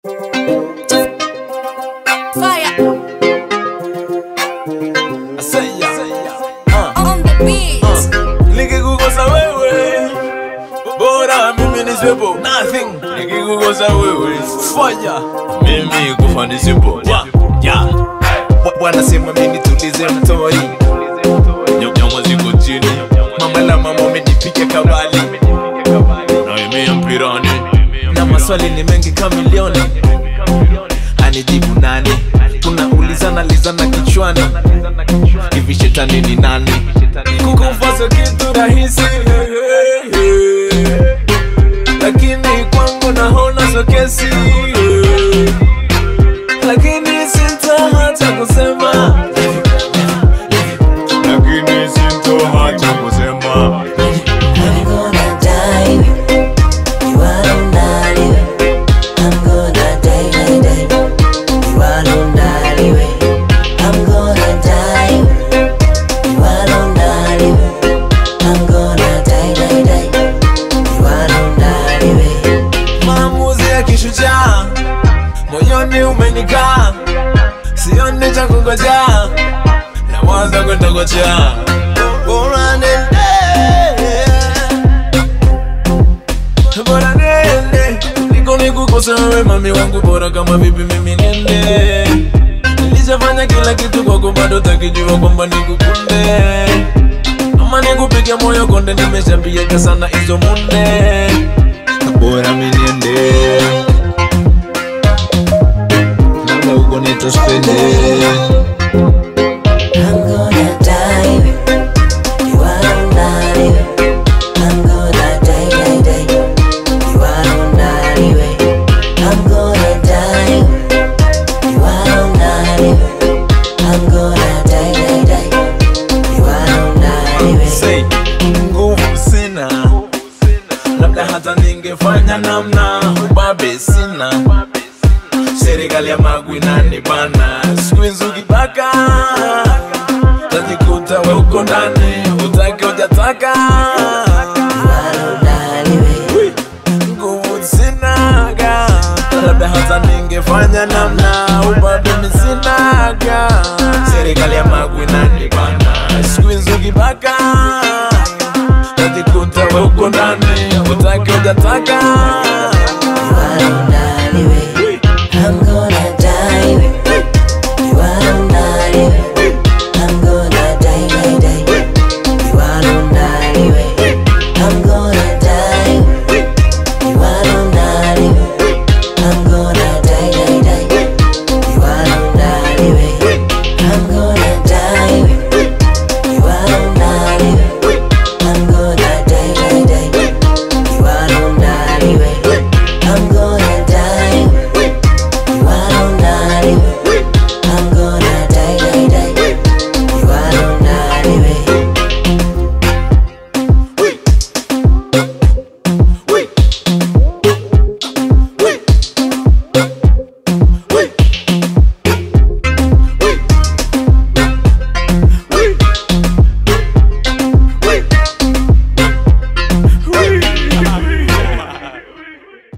Fire Asaya. Uh, on the beat. uh. Nikikukosa wewe bora mimi niswepo nothing. Nikikukosa wewe fanya mimi kufa nisipo yeah. yeah. Bwa- Bwana sema mimi tulize mtori nyama ziko chini mama la mama umenipiga kabali naemea mpirani na maswali ni mengi kamilioni anijibu nani tunaulizana lizana kichwani hivi shetani ni nani kukufaso kitu rahisi lakini kwangu naona so kesi lakini sinta hata kusema lakini sinto hata kusema I'm gonna die. You are not I'm gonna die, die, die. You are not I'm gonna die. You are not I'm gonna die, die, die. You are not maamuzi ya kishujaa moyoni umenikaa sioni cha kungojea nawaza kwendogojea bora nende bora nende niko nikukosa wewe mami wangu bora kama vipi mimi nende nilishafanya kila kitu kwako bado takijua kwamba nikukunde ama nikupige moyo konde nimeshapieka sana hizo munde bora miniende labda huko nitospende I'm gonna die. You are not I'm gonna die, die, die. You are not I'm gonna die. You are not I'm gonna die, die, die. You are not Say, nguvu sina labda hata ningefanya namna ubabe sina serikali ya magwi nani bana siku hizi ukibaka tajikuta we uko ndani utake ujataka Wi, nguvu sinaga labda hata ningefanya namna ubabe misinaga serikali ya magwi nani bana siku hizi ukibaka tajikuta we uko ndani utake ujataka